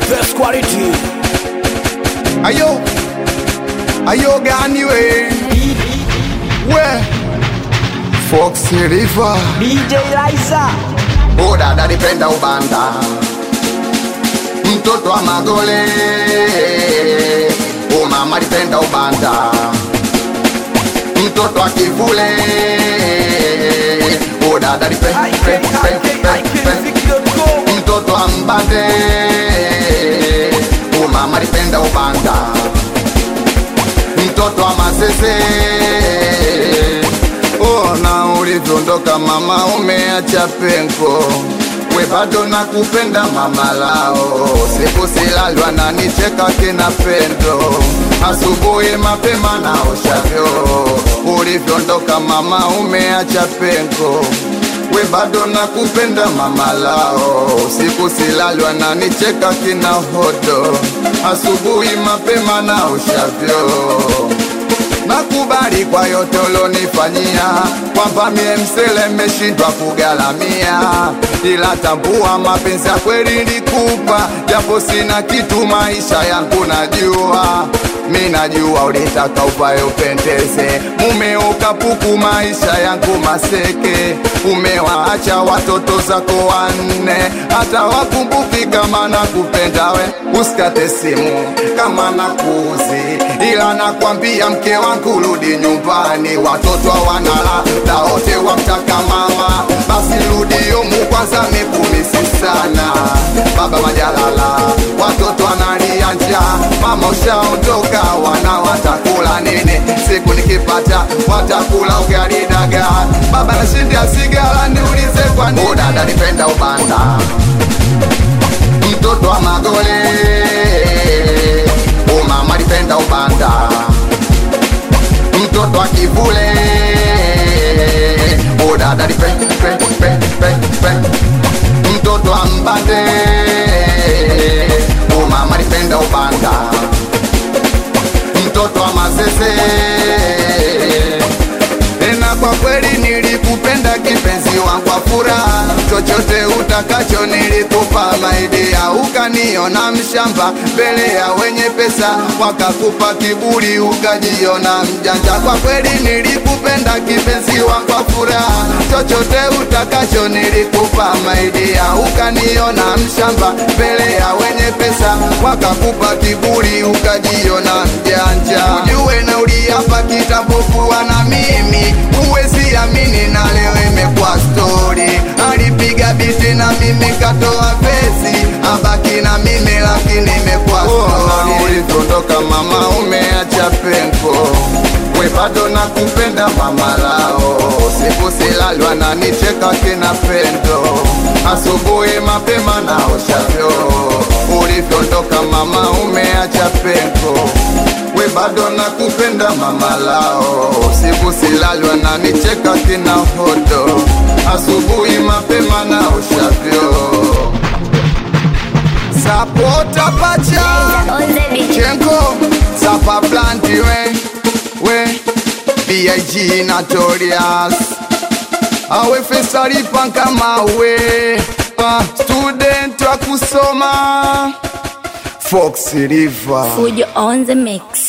best quality. Ayo, ayo gani we? We, Fox River. DJ Liza. Oh dada nipenda ubanda, mtoto wa magole. Oh mama nipenda ubanda, mtoto wa kivule. Oh dada nipenda mtoto wa mbande. Oh mama nipenda ubanda, mtoto wa masese. Ona ulivyoondoka mama, umeacha pengo, we bado nakupenda mama lao. Siku silalwa na nicheka kina pendo, asubuhi mapema na oshavyo. Ulivyoondoka mama, umeacha pengo, we bado nakupenda mama lao. Siku silalwa na nicheka kina hodo, asubuhi mapema na oshavyo nakubali kwa yote ulonifanyia, kwamba mie msele mmeshindwa kugalamia, ila tambua mapenzi ya kweli nikupa, japo sina kitu maisha yangu najua mi najua ulitaka uvae upendeze, mume ukapuku maisha yangu maseke, umewaacha watoto zako wanne, hata wakumbuki kama nakupenda we, usikate simu kama nakuuzi, ila nakwambia mke wangu rudi nyumbani, watoto hawanala na wote wamtaka mama, basi rudi yomu kwanza, mekumisi sana baba majalala, watoto wanalia njaa, mama ushaondoka, wana watakula nini? Siku nikipata watakula ugali dagaa, baba nashindia sigara, niulize kwa nini? Oh, dada nipenda ubanda, mtoto wa magole. Oh, mama nipenda ubanda, mtoto wa kivule. Oh, dada nipenda pe, pe, pe, pe. mtoto wa mbande. Oh, mama nipenda ubanda mtoto wa mazeze tena kwa kweli nilikupenda kipenzi wangu kwa furaha, chochote utakacho nilikupa maidia, ukaniona mshamba mbele ya wenye pesa, wakakupa kiburi ukajiona mjanja. Kwa kweli nilikupenda kipenzi wangu kwa furaha, chochote utakacho nilikupa maidia, ukaniona mshamba mbele ya wenye pesa, wakakupa kiburi ukajiona mjanja. Ujue na uliapa kitambo kuwa na mimi, huwezi amini, na leo imekuwa stori. Alipiga biti na mimi katoa pesi, abaki na mimi lakini imekuwa stori. Ulivyoondoka mama, umeacha pengo we bado nakupenda mama lao, siku silalwa na nicheka kina pendo, asubuhi mapema na oshavyo. Ulivyoondoka mama, umeacha pengo we bado nakupenda mama lao, siku silalwa na nicheka kina hodo, asubuhi mapema na oshavyo. Sapota pacha On the beat. Chenko, Sapa Planti we, we B.I.G. Notorious Awe fesari panka mawe uh, Student wa kusoma Fox River Fujo on the mix.